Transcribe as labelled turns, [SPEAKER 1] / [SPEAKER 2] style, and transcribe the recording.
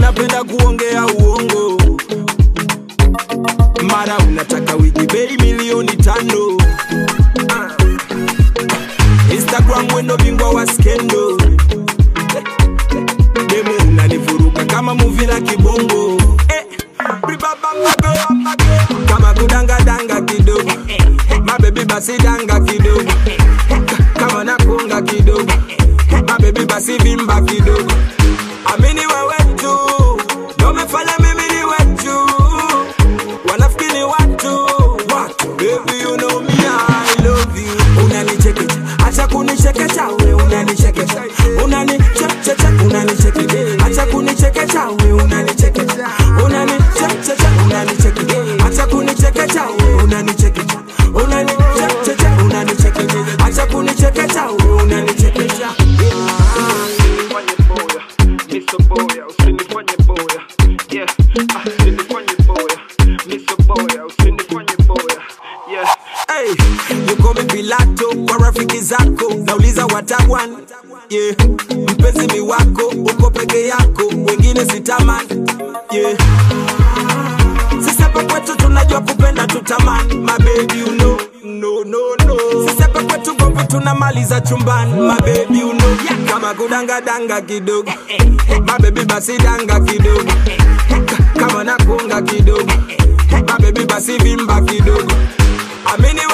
[SPEAKER 1] unapenda kuongea uongo mara unataka wigi bei milioni tano Ah. instagram wendo bingwa wa skendo demo unanivuruga kama muvi la kibongo eh. bribabambabe, kama kudangadanga kidogo mabebi basi danga kidogo Ka- kama nakunga kidogo mabebi basi vimba kidogo amini wewe tu ndo umefanya mimi ni wetu wanafikiri watu watu baby you know me I love you unanichekecha acha kunichekecha we unanichekecha unanichekecha unanichekecha acha kunichekecha we unanichekecha unanichekecha unanichekecha acha kunichekecha we unanichekecha unanichekecha unanichekecha acha kunichekecha we unanichekecha
[SPEAKER 2] usinifanye boya miso boya usinifanye boya yeah ah, usinifanye boya miso boya usinifanye boya yeah
[SPEAKER 1] Hey, yuko Pilato kwa rafiki zako, nauliza watawan yeah. Mpenzi mi wako uko peke yako, wengine sitamani yeah. Sisi hapa kwetu tunajua kupenda tutamani, my baby you know no no no. Sisi hapa kwetu gomvi tunamaliza chumbani, my baby you know yeah. Kama kudanga danga kidogo, my baby basi danga kidogo, Ka- kama nakunga kidogo, my baby basi vimba kidogo. Amini